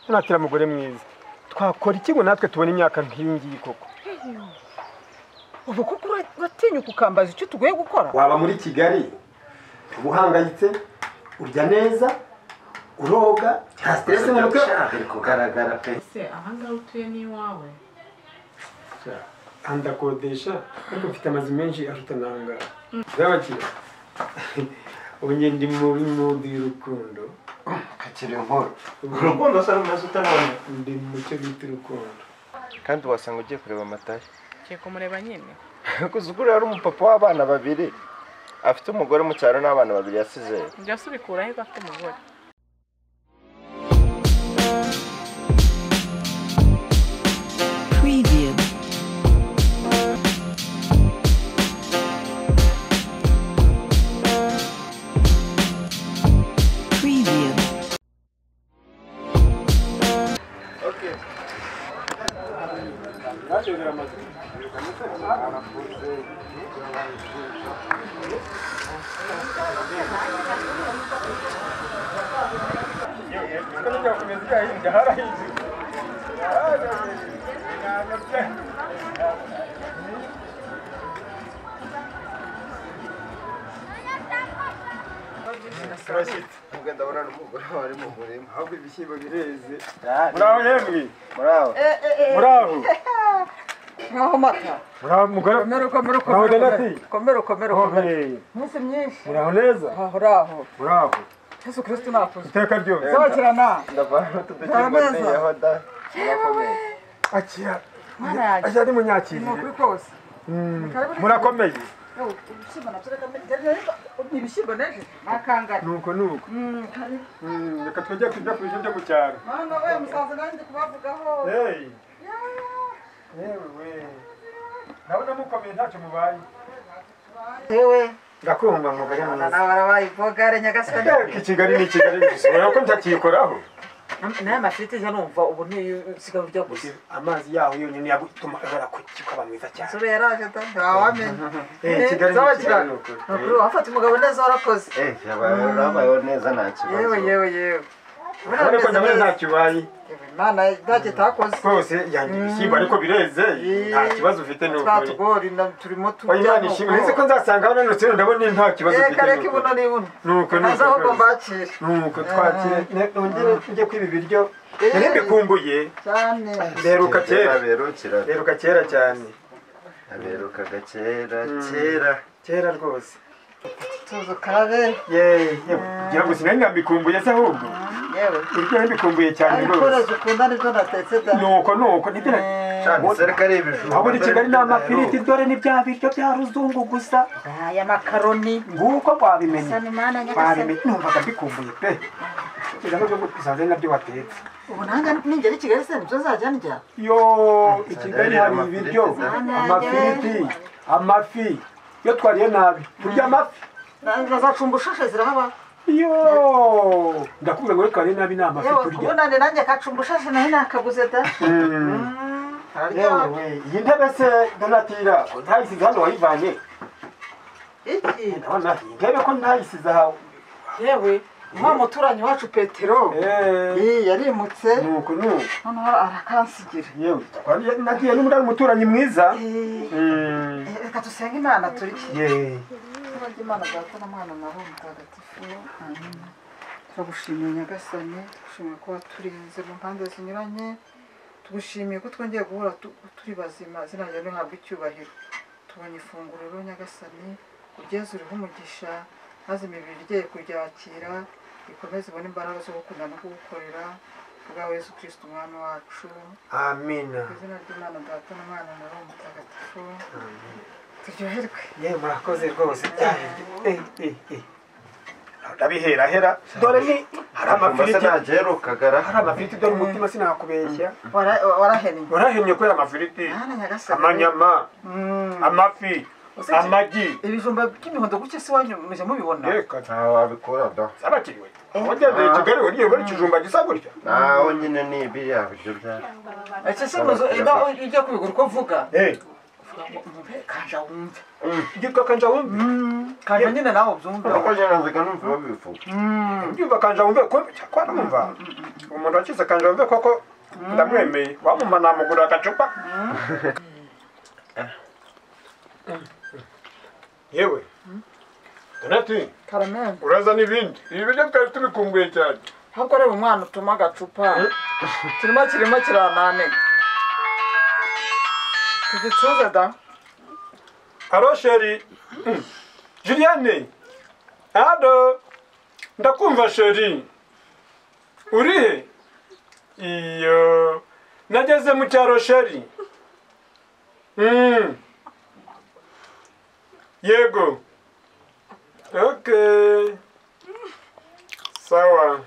tunakira mugore mwiza twakora iki ngo natwe tubone imyaka nk'iyi ngiyi koko ubu kuko uratinyuka ukambaza icyo tugoye gukora waba muri kigali uhangayitse urya neza uroga nta stress mu mutwe biri kugaragara pe ese ahangaha utuye n'iwawe ndakodesha ariko mfite amazu menshi aruta nangara zabakira ubu njye ndi muri mudu y'urukundo kakiri inkuru urukundo se ari umurazo utanabona ndi mu cyo bita urukundo kandi wasanga ugiye kureba amatayo ugiye kumureba nyine kuzugura ari umupapa w'abana babiri afite umugore mu cyaro n'abana babiri yasize njya subikura aheza afite umugore Preview. Preview. ubwo ndabona n'umugore wari mu murima ahubwo ibishyimbo bireze muraho yemwe muraho muraho nkaho mata muraho mugore komera komera Naho komera Donati? komera komera komera Hohe. iminsi myinshi muraho neza aho uraho muraho yesu kirisiti nakuze iteka ryose zabakirana ndavana n'utudukingo Nta meza. nteyeho da murakomeye akira Mwarage. ajya ari ni munyakiriye ukuri kose Mm. Karibu. murakomeye Yo, ibishyimbo nabyo reka mbere- reka- reka- ibishyimbo neje nakangara nuko nuko Mm, kare. Mm, reka twajya kujya ku bije byo mu cyaro mana we musaza nanjye ndi kubavugaho Hey. yewe we ndabona mukomeye ntacyo mubaye yewe ndakumva ngo bari mwiza nawe barabaye ipogare nyagasani iki kigali ni kigali gusa urabona ko ntakiyikoraho nayo mafiriti njya numva ubu nsigaye urya gusa amazi yaho yonyine yagutuma uhora ku kikaba mwiza cyane inzobe yaraje da ntawamenya Eh, Kigali ni Kigali ni ukuri. ukuri wafata umugabo neza warakoze Eh, yabaye urabayeho neza nta yewe kibazo yewe yewe Buriya urabona ko meze ndabona neza. ntacyo ubaye Yewe, Imana ntacyo itakoze rwose yanjye ibishyimbo ariko bireze nta kibazo ufite ni twa ukuri tugori na- turimo oya imana ishimwe ndetse ko nzasanga hano nutse ndabona nta kibazo reka reka ufite ibuno n'ibuno ni uko ni ntazi uko ahubwo rwose. mbakire nuko twakire ne- nongere njye kwiba ibiryo Eh. nari mbikumbuye cyane mperuka kera berukira mperuka kera cyane aberukaga kera kera kera rwose tuzi ukarabe yewe ngira ngo sinari nambikumbuye se ahubwo yewe ibiryo nari mbikumbuye cyane ariko rwose uraje ukunda nibyo natetse da nuko nuko nibyo na- cyane sereka ari ibijumba aho muri kigali ni amafiriti dore ni bya biryo bya ruzungu gusa aya makaroni nguko wabimenye sanimana nyagasani wabimenye numvaga mbikumbuye pe kiraho byo gusanze ari nabyo watetse ubu nanga ningera i kigali se nibyo zajya ndya yo i kigali hari amafiriti ibiryo zari- amafiriti amafi iyo twariye nabi turya amafi bazacumbushashe zirahaba yo ndakubwira ngo iyo twariye nabi ni amafi yewe turya kubona ni nanjye kacumbushashe nayo nakaguze da Mm, yewe araryoha. we iyi ntebe se donatira ntayisize hano wayivanye Iki? ndabona iyi ntebe ko ntayisize ahawe yewe wa muturanyi wacu petero Eh, Iyi, yarimutse nuko nuko noneho arakansigira yewe twariye- nagiye n'umurari umuturanyi mwiza Eh, Mm, eh, reka dusenge imana turye yewe. turarya imana data na mwana na roho mutagatifu Amen. turagushimiye nyagasani tugushimiye ko waturinze mu mpande zinyuranye tugushimiye ko twongeye guhura tu- turi bazima zina ryawe rihabwa icyubahiro tubonye ifunguro nyagasani ugeze uriho umugisha maze imibiri iryeye kuryakira ikomeze ibone imbaraga zo gukunda no kugukorera kubwa yesu kirisiti umwami wacu amina ku izina ry'imana data na mwana na roho mutagatifu turyoherwe yewe murakoze rwose ndabiherahera dore ni hari amafiriti ntagerukagara hari amafiriti dore umutima sinakubeshya Wara- warahennye warahennye kubera amafiriti Mwana nyagasani. amanyama Mm. amafi Usibye- amagi ibijumba by'imihondo gutya se wanyu mujya mubibona reka nta wabikura da zabakiriwe wagendeye i kigali wariye bari ikijumba gisa gutya nawe nyine ni ibiriya biryo bya ese se muzo ujya kubigura uko uvuga Eh, kanje awumve Ibyuka kanja wumve. kanje nyine nawe ubyumve urakoze nanzika numva babivuga Ibyumva kanja wumve ko cyakora numva. Umuntu wakize kanja wumve koko ndamwemeye. Wamuma namugura agacupa. Yewe. Donati, karamende uraza n'ibindi. Ibi biryo twari tubikumbuye cyane. ahubwo reba umwana utuma agacupa kirimo kirimo kirananiga tugicuze da Halo sheri. Mm. Juliane. Halo. Ndakumva sheri. Uri he? Iyo. Nageze mu cyaro sheri. Mm. Yego. Okay. Sawa.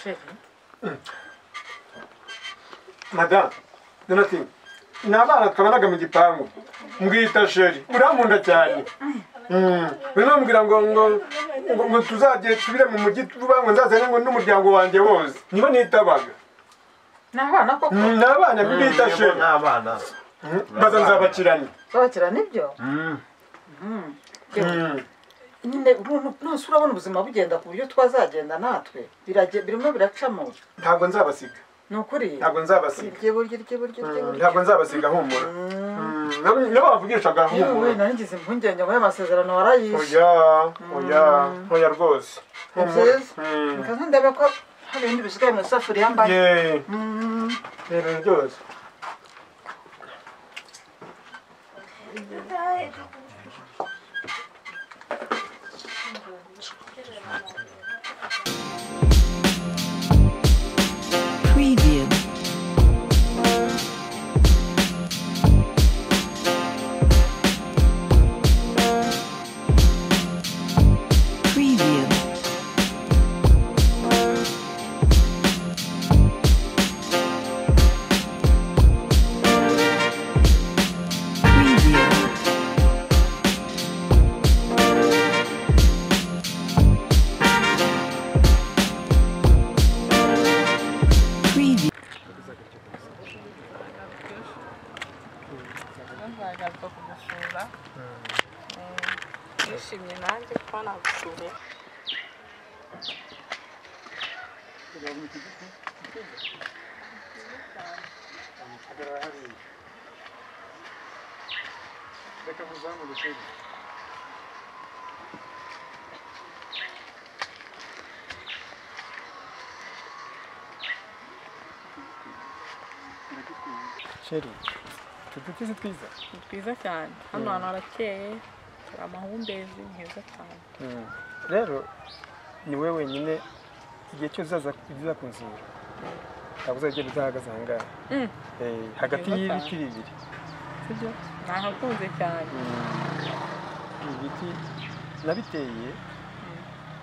sheri Madam. Donatien. Ni abana twabanaga mu gipangu. Mbwita sheri. Urankunda cyane. binambwira ngo ngo ngo ngo tuzagiye tubire mu mujyi vuba ngo nzazane ngo n'umuryango wanjye wose nibo nitabaga ni abana koko Mm, ni abana bita sheri n'abana Mm, baza nzabakirane babakira nibyo Mm. Mm, nyine uruntu nose urabona ubuzima bugenda ku buryo twazagenda natwe birage- birimo biracamo ntabwo nzabasiga ni ukuri ntabwo nzabasiga irye burya irye burya irye Mm, burya ntabwo nzabasiga humura Mm, nabo- nabo bavugishaga yewe humura nari ngize impungenge ngo y'amasezerano warayishe oya oya oya rwose ni humura byiza nkaza ndebe ko hari ibindi bisigaye mu isafuriya mbaye yeee Mm. ibintu byose Preview. Preview. Preview. Preview. nzagaruka kugusura nishimye nanjye kuba nagusuye sheri tuduti si twiza ni twiza cyane hano hantu harakeye hari amahumbezi ni heza cyane rero ni wowe wenyine igihe cyose uzaza kunsura ntabwo uzajya udahagaze aha ngaha Mm. Eh, hagati Yehova. y'ibiti bibiri sibyo nahakunze cyane ibi biti nabiteye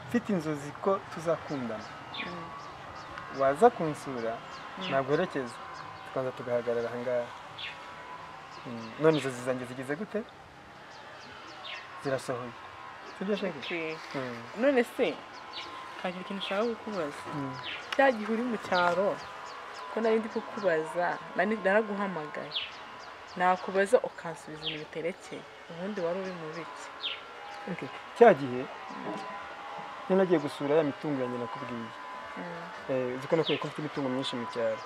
mfite inzozi ko tuzakundana waza kunsura naguherekeza tukaza tugahagarara aha ngaha Mm, none inzozi zanjye zigize gute zirasohoye sibyo shenge Okay. Mm. none se kagira ikintu ushaka kukubaza Mm. cya gihe uri mu cyaro ko nari ndi kukubaza nari- naraguhamagaye nakubaza ukansubiza ibintu biterekeye ubundi wari uri mu biki Okay. cya gihe niyo nagiye gusura ya mitungo yanjye nakubwiye Eh, uzi ko nakwiye ko mfite imitungo myinshi mu cyaro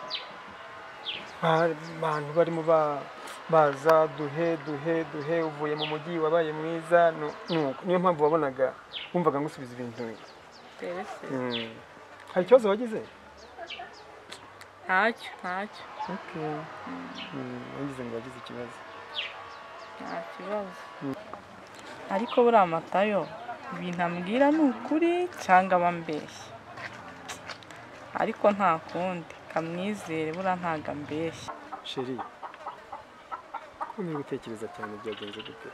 Ba- abantu barimo ba- baza duhe duhe duhe uvuye mu mujyi wabaye mwiza nu- nuko niyo mpamvu wabonaga wumvaga ngusubiza ibintu terese Mm. hari ikibazo wagize ntacyo ntacyo Okay. Mm, wagize ngo wagize ikibazo nta kibazo ariko buriya matayo ibintu ambwira ni ukuri cyangwa aba ambeshya ariko nta kundi kamwizere buriya ntabwo ambeshya sheri ko uri gutekereza cyane byagenze gute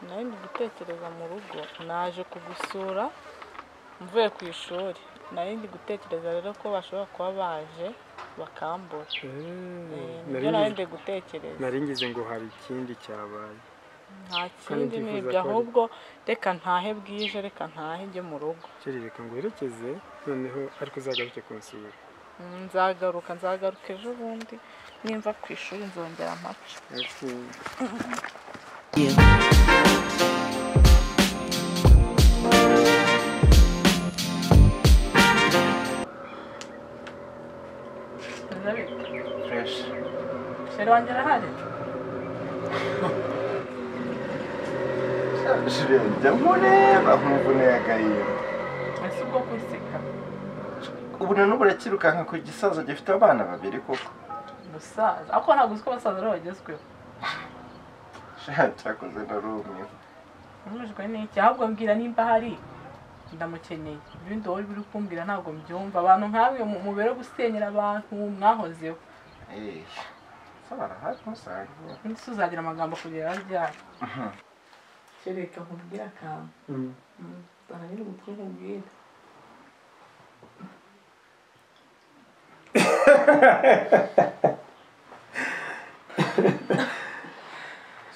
nawe ndi gutekereza mu rugo naje kugusura mvuye ku ishuri nari ndi gutekereza rero ko bashobora kuba baje bakambura Eh, nibyo nari ndi gutekereza nari ngize ngo hari ikindi cyabaye nta kandi kindi ni ndifuza ibyo ko- ahubwo reka ntahe bwije reka ntahe njye mu rugo sheri reka nguherekeze noneho ariko uzagaruke kunsura Mm, nzagaruka nzagaruka ejo bundi nimva ku ishuri nzongera amace you. fureshi sheri wanjye arahari jure njya mureba nkumvuneye agahinda ese ubwo kunseka ubu noneho burakirukanka ku gisaza gifite abana babiri koko umusaza ariko ntabwo uzi ko abasaza aribo bagezweho sha cyakoze na rumwe nkurujwe n'iki ahubwo mbwira nimba hari ndamukeneye ibindi wowe biri kumbwira ntabwo mbyumva abantu nkamwe mubere gusenyera abantu mwahozeho Eh, se barahari umusaruro undi si uzagira amagambo kugera ryari sheri reka nkubwire akantu zana nyine umutwe nkubwire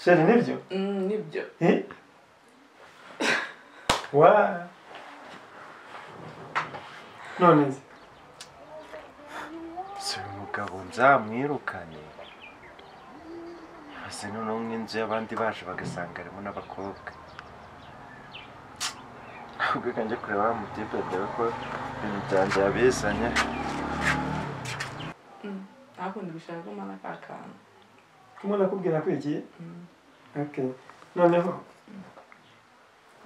sheri nibyo nibyo Eh? wa none se si uyu mugabo nzamwirukane yose noneho nk'inzu y'abandi baje bagasanga harimo n'abakobwa ahubwo reka njye kureba wa mutipe dore ko ibintu byanjye yabizanye ntakundi gushaka ko mpana ka kantu kumwe nakubwira ko iki Okay. noneho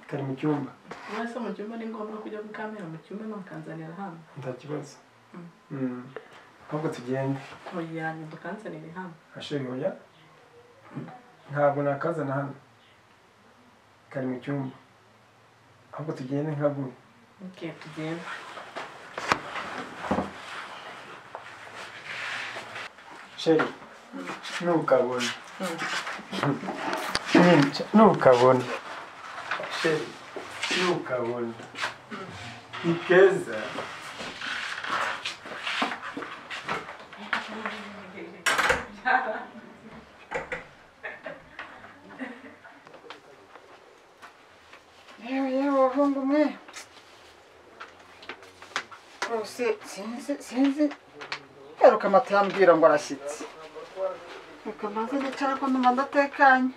kari mu cyumba mwese mu cyumba ni ngombwa kujya gukamera mu cyumba no mukanzanira hano nta kibazo Mm. ahubwo tugende mugeranye mukanzanire hano asheri oya ntabwo nakazana hano kari mu cyumba ahubwo tugende nkaguhe nke tugenda sheri ntukabona Nyine, ntukabona sheri ntukabona ni keza yewe yewe abahungu mwe rwose sinzi sinzi yaruka amata yambwira ngo arashyitse reka mbanze nicara ko numva ndatekanye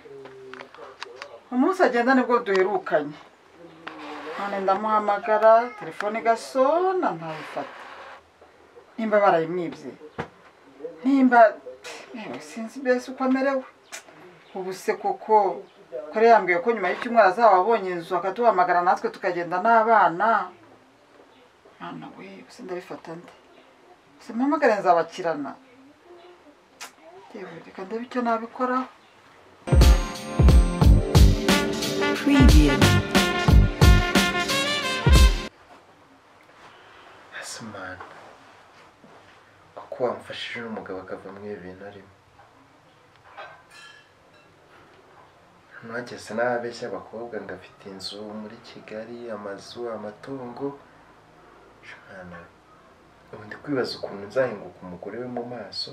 umunsi agenda nibwo duherukanye none ndamuhamagara telefone igasona ntayifata nimba barayimwibye nimba yewe sinzi mbese uko amerewe ubu se koko kare yambwiye ko nyuma y'icyumweru azaba abonye inzu akatuhamagara natwe tukagenda n'abana mwana we gusa ndabifata nde gusa mpamagare nzabakirana yewe reka ndebe icyo nabikoraho Preview. ese mwana kuko wamfashije uno mugabo akava muri ibi bintu arimo ntageze n'ababeshya abakobwa ngo afite inzu muri kigali amazu amatungo Sha mwana ubu ndi kwibaza ukuntu nzahinguka umugore we mu maso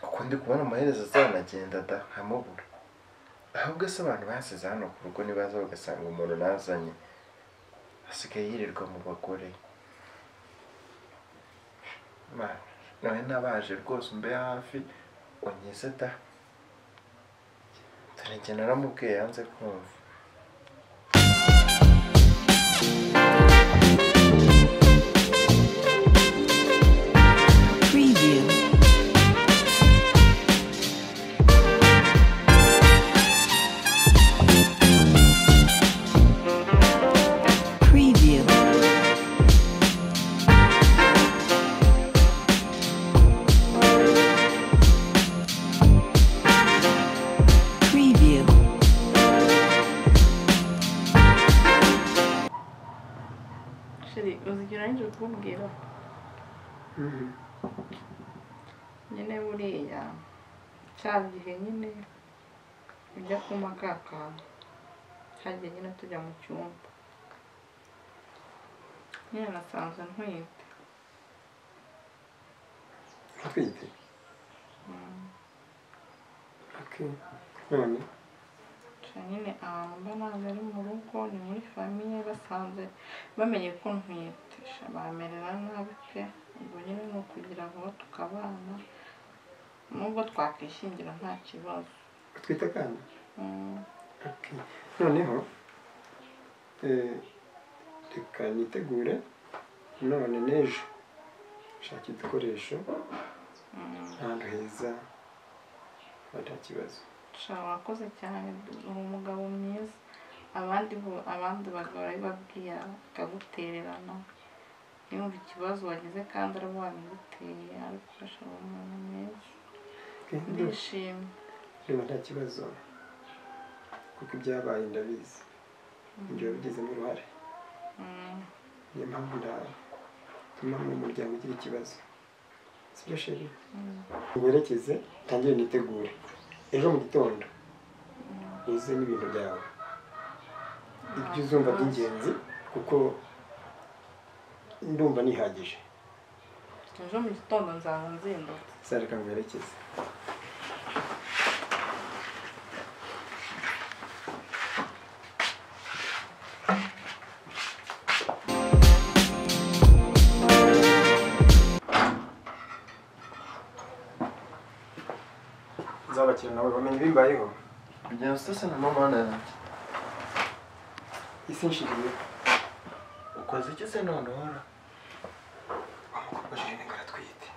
kuko ndi kubona amaherezo azanagenda da nkamubura ahubwo se abantu basize hano ku rugo nibaza bagasanga umuntu nazanye asigaye yirirwa mu bagore Ma- nawe nabaje rwose umbe hafi unkize da dore njye naramubwiye yanze kumva Preview. Preview. Preview. sheri uzi icyo urangije kukubwira Mhm. nyine buriya cya gihe nyine ujya kuma ka kantu hagiye nyine tujya mu cyumba nyine nasanze ntwite utwite okay none cya nyine ahantu mba ntabwo ari mu rugo ni muri famiye basanze bamenye ko ntwite sha, bamerera nabi pe ubwo nyine ni ukugira ngo tukabana nubwo twakwishingira nta kibazo twita kandi Mm, Okay. noneho eh, reka nitegure none n'ejo nshaka ibikoresho ahantu heza kuba nta kibazo sha wakoze cyane uri umugabo mwiza abandi bo- abandi bagabo barabibabwira bakagutererana yumva ikibazo wagize kandi araba wabiguteye ariko sha uri umuntu mwiza Okay, ndumva- ndishimye ndumva nta kibazo kuko ibyabaye ndabizi ibyo wabigizemo uruhare Mm, niyo mpamvu ndatuma mu muryango ugira ikibazo sibyo sheri nyerekeze ntangire nitegure ejo mu gitondo uze n'ibintu byawe ibyo uzumva by'ingenzi kuko ndumva nihagije ejo mu gitondo nzaba nzindutse sareka mwerekeze nzabakira nawe bamenye ibimbayeho kugenda usese na mama wanjye isi nshiriye ukoze iki se none uhora bajije ningo aratwite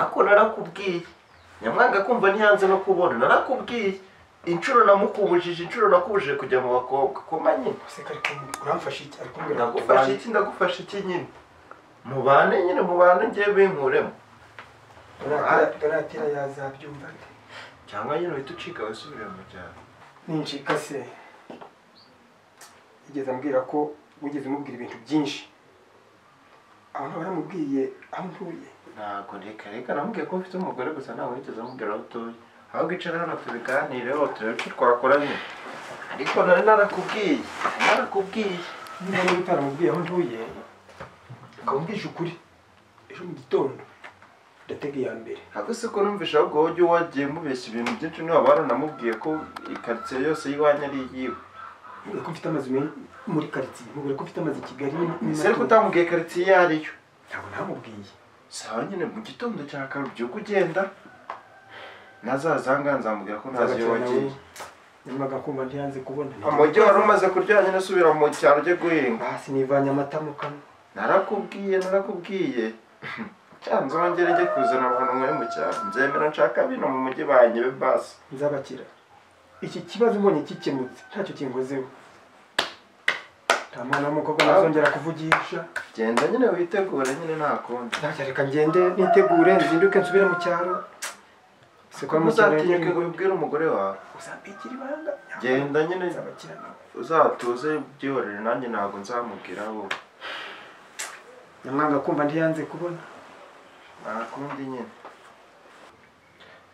ako narakubwiye nyamwanga kumva ntiyanze no kubona narakubwiye inshuro namukumujije inshuro nakubujije kujya mu bakobwa koma nyine gusa reka ariko uramfasha iki ari kumbwira ngo ndagufasha iki ndagufasha iki nyine mubane nyine mubane ngewe binkuremo Donat- donatira yazabyumva ate cyangwa nyine uhita ucika wisubire mu cyaro ninjika se yigeze ambwira ko wigeze umubwira ibintu byinshi abantu baramubwiye aho ntuye ntabwo reka reka namubwiye ko mfite umugore gusa ntabwo nigeze amubwira aho utuye ahubwo icara hano tubiganireho turebe icyo twakora nyine ariko nari narakubwiye nari narakubwiye niba niba utaramubwiye aho ntuye ukambwije ukuri ejo mu gitondo ndatega iya mbere ntabwo se ko numvisha ahubwo wowe ujya wagiye mubeshya ibintu byinshi niba baranamubwiye ko ikaritsiye yose y'iwanyu ari iyiwe ntubwire ko mfite amazu men- muri karitsiye ntubwire ko mfite amazu i kigali ese ariko utamubwiye karitsiye iyo ariyo ntabwo ntamubwiye sawa nyine mu gitondo cya kare ubyuka ugenda nazazanga nzamubwira ko ntazi iyo wagiye nyamwaga kumva ntiyanze kubona amujyi wari umaze kurya nyine asubira mu cyaro ujye guhinga hasi nivanye amata mu kanwa narakubwiye narakubwiye cyanze wongere ujye kuzana abantu mwe mu cyaro nzemera nshaka bino mu mujyi banyibe basi nzabakira iki kibazo mbonye kikemutse ntacyo kinkozeho nta mwana w'umukobwa nazongera kuvugisha genda nyine witegure nyine nta kundi ntacyo reka ngende nitegure nzinduke nsubire mu cyaro siko ari mu cyaro uzatinyuke ngo ubibwire umugore wawe uzampikira ibanga genda nyine nzabakira nawe uzatuze byihorere nanjye ntabwo nzamubwira wowe nyamwanga kumva ntiyanze kubona nta kundi nyine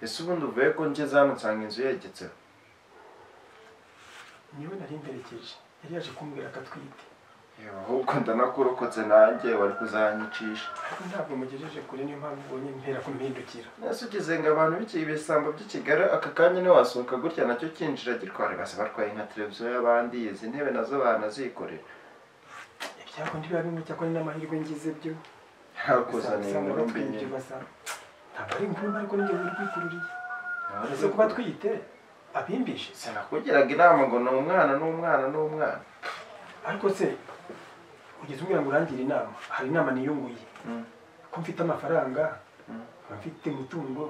ese ubundi uvuye ko ngeze hano nsanga inzu yegetseho niwe nari mperekeje yari yaje kumbwira akatwite yewe ahubwo ndanakurokotse nanjye wari kuzanyicisha ariko ntabwo mugejeje kure niyo mpamvu ubonye mpera kumpindukira nese ugize ngo abantu b'iki ibisambo by'i kigali aka kanya ntiwasohoka gutya nacyo kinjira gitwara basi barwaye nka televiziyo y'abandi izi ntebe nazo banazikorera ibyago ntibiba bimwe cyakora n'amahirwe ngize byo yakuzaniye Usanga inkuru mbi batwite nyine ugasanga ntabwo ari inkuru ariko ninjye wari kwikururiye Ntiwareze uretse kuba twite abimbije sinakugiraga inama ngo ni umwana n'umwana n'umwana ariko se ugeze umbwira ngo urangire inama hari inama niyunguye Mm. ko mfite amafaranga Mm. nkaba mfite umutungo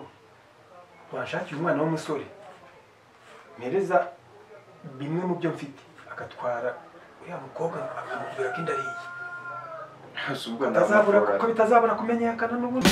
wanshakira umwana w'umusore mpereza bimwe mu byo mfite agatwara uriya mukobwa akamubwira ko inda ari iye ntazubwo Bitazabura- ko bitazabura kumenyekana n'ubundi